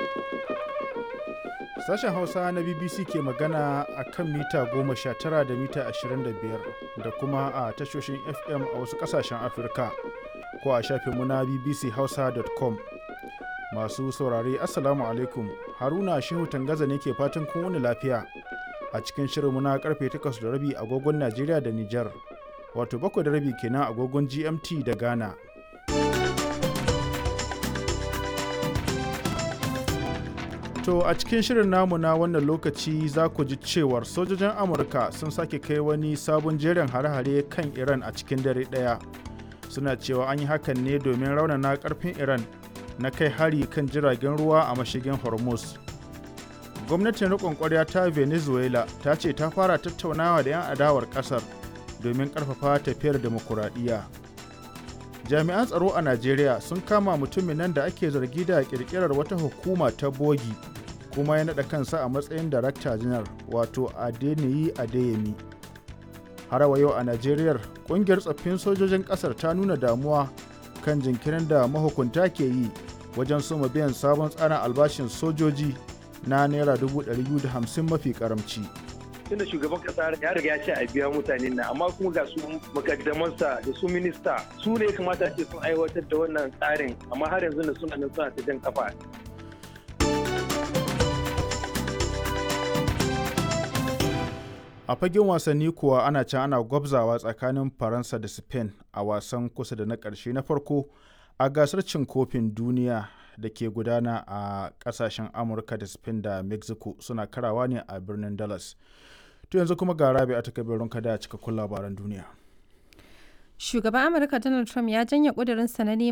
Sashen Hausa na BBC ke magana a kan mita 19 da mita 25 da kuma a tashoshin FM a wasu ƙasashen Afirka ko a shafinmu na bbchausa.com. Masu saurare Assalamu alaikum Haruna Shehu Tangaza ne ke fatan kun wani lafiya a cikin shirinmu na karfe 8 da rabi agogon Najeriya da Nijar wato 7 da rabi kenan agogon GMT da Ghana. To a cikin shirin namu na wannan lokaci za ku ji cewar sojojin Amurka sun sake kai wani sabon jerin hare-hare kan Iran a cikin dare ɗaya. Suna cewa an yi hakan ne domin raunana ƙarfin Iran na kai hari kan jiragen ruwa a mashigin Hormuz. Gwamnatin riƙon ƙwarya ta Venezuela ta ce ta fara tattaunawa da 'yan adawar ƙasar domin ƙarfafa tafiyar demokuraɗiyya. Jami'an tsaro a Najeriya sun kama mutumin nan da ake zargi da ƙirƙirar wata hukuma ta bogi kuma ya naɗa kansa a matsayin darakta janar wato adeniyi adeyemi har wa yau a najeriya ƙungiyar tsaffin sojojin ƙasar ta nuna damuwa kan jinkirin da mahukunta ke yi wajen soma biyan sabon tsarin albashin sojoji na naira 250 mafi karamci. tunda shugaban kasa ya riga ya ce a biya mutane na amma kuma ga su makaddamansa da su minista su ne kamata ce sun aiwatar da wannan tsarin amma har yanzu da suna nan suna ta jan kafa a fagen wasanni kuwa ana can ana gwabzawa tsakanin faransa da spain a wasan kusa da na ƙarshe na farko a gasar cin kofin duniya da ke gudana a ƙasashen amurka da spain da mexico suna karawa ne a birnin dallas to yanzu kuma ga rabi a takabirin kada a cikakkun labaran duniya Shugaban Amurka Donald Trump ya janye ƙudurinsa na neman